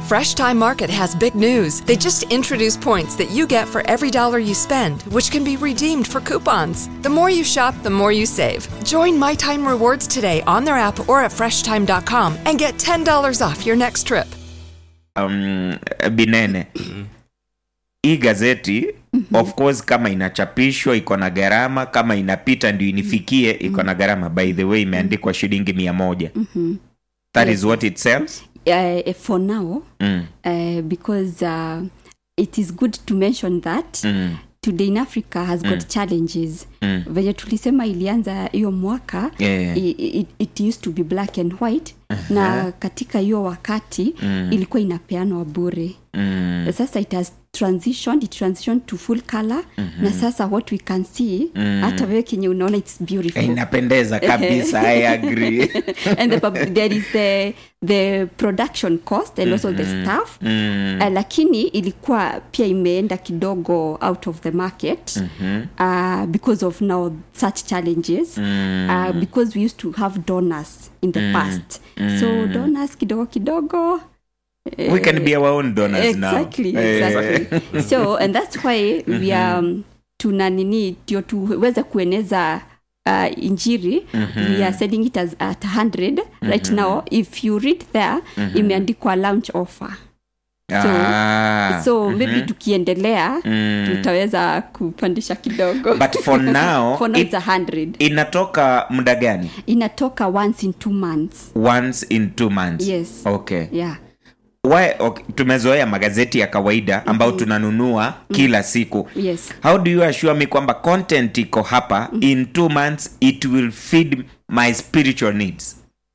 Fresh Time Market has big news. They just introduced points that you get for every dollar you spend, which can be redeemed for coupons. The more you shop, the more you save. Join My Time Rewards today on their app or at FreshTime.com and get $10 off your next trip. um, binene hii gazeti of course kama inachapishwa iko na gharama kama inapita ndio inifikie iko na gharama by the way imeandikwa shilingi mia moja that is what it sells uh, for now mm. uh, because uh, it is good to mention that Mm. today in africa has got challenges Mm. venye tulisema ilianza hiyo mwaka Yeah. i, i, it used to be black and white na katika hiyo wakati ilikuwa inapeanwa bure Mm. sasa it has transitioned it transitioned to full color na sasa what we can see hata wewe kenye unaona it's beautiful inapendeza kabisa i agree and the, pub- there is the the production cost and also the staff mm. uh, lakini ilikuwa pia imeenda kidogo out of the market uh, because of now such challenges uh, because we used to have donors in the past so donors kidogo kidogo we can be our own donors exactly, now Eh, exactly. so and that's why we are um, tuna nini ndio tuweze kueneza uh, injiri we are selling it as at 100 right now if you read there imeandikwa launch offer so, ah. so maybe tukiendelea Mm. tutaweza kupandisha kidogo but for now, for now it- it's 100 inatoka muda gani inatoka once in two months once in two months Yes. okay yeah Why, okay. tumezoea magazeti ya kawaida ambao tunanunua kila siku yes how do you assure me kwamba content iko hapa in two months it will feed my spiritual needs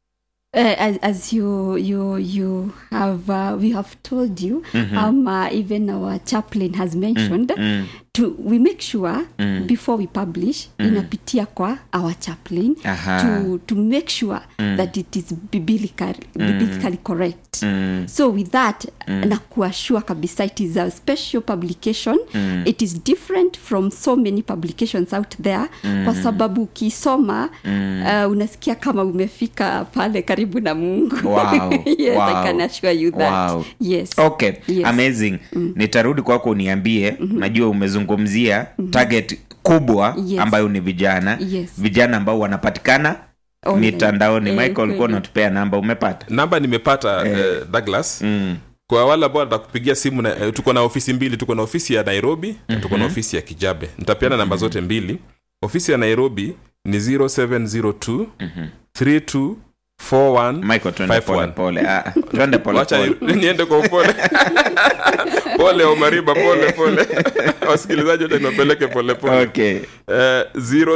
Uh, as, as you you you have uh, we have told you um uh, even our chaplain has mentioned to we make sure before we publish inapitia kwa our chaplain Aha. to to make sure that it is biblical, biblically correct so with that na kuashua kabisa it is a special publication it is different from so many publications out there kwa sababu ukisoma uh, unasikia kama umefika pale karibu na mungu Wow. yes Wow. i can assure you that Wow. yes okay Yes. amazing nitarudi kwako uniambie najua umezungumzia target kubwa Yes. ambayo ni vijana Yes. vijana ambao wanapatikana Online. mitandaoni Eh, michael ulikuwa kweli. unatupea namba umepata namba nimepata eh, douglas mm. kwa wale ambao nataka kupigia simu na, eh, tuko na ofisi mbili tuko na ofisi ya nairobi na tuko na ofisi ya kijabe nitapeana namba zote mbili ofisi ya nairobi ni 0702 32 41 michael twende Five pole one. pole ah, twende pole wacha pole ni- niende kwa upole pole omariba pole pole wasikilizaji wote niwapeleke pole pole okay Eh,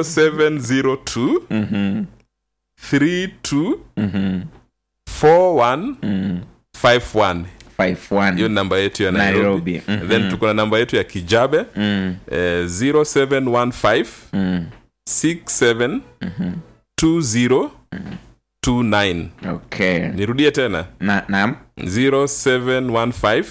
0702 Mhm, 32 mhm, 41 mhm. 51 Five one. hiyo ni namba yetu ya nairobi, Nairobi. Mhm. then tuko na namba yetu ya kijabe Mm, eh, 0715 mm, 67 20 29 okay nirudie tena na naam 0715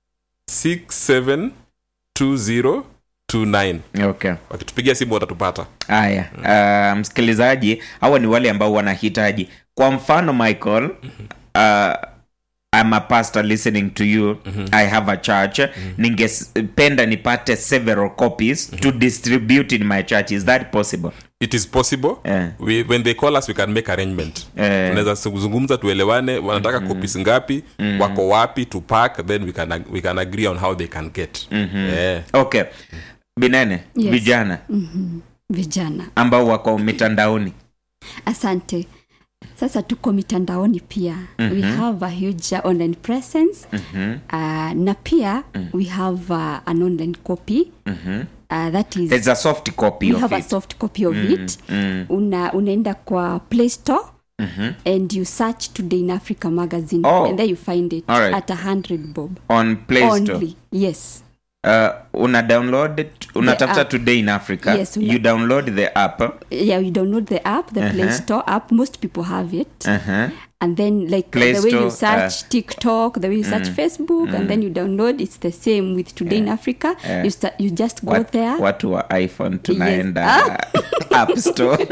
67 20 29 okay wakitupigia simu watatupata haya uh, msikilizaji hawa ni wale ambao wanahitaji kwa mfano michael uh, I'm a pastor listening to you i have a church ningependa nipate several copies to distribute in my church is that possible it is possible Eh. we, when they call us we can make arrangement Eh. tunaweza kuzungumza tuelewane wanataka mm copies ngapi wako wapi to pack then we can, ag- we can agree on how they can get Eh. okay binene Yes. vijana vijana ambao wako mitandaoni asante sasa tuko mitandaoni pia we have a huge uh, online presence uh, na pia we have uh, an online copy uh, that is there's a soft copy we of have a it soft copy of it Una, unaenda kwa play store and you search today in africa magazine Oh. and there you find it All right. at a hundred bob on play store only yes uh, una download it unatafuta app. today in africa Yes, una- you download the app yeah you download the app the play store app most people have it uh-huh. and then like Play the way Store, you search uh, tiktok the way you search facebook and then you download it's the same with today in africa you, start, you just go Wat- there watu wa iphone tunaenda app store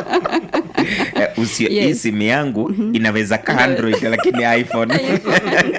Eh, usio hii Yes. simu yangu inaweza ka android lakini iphone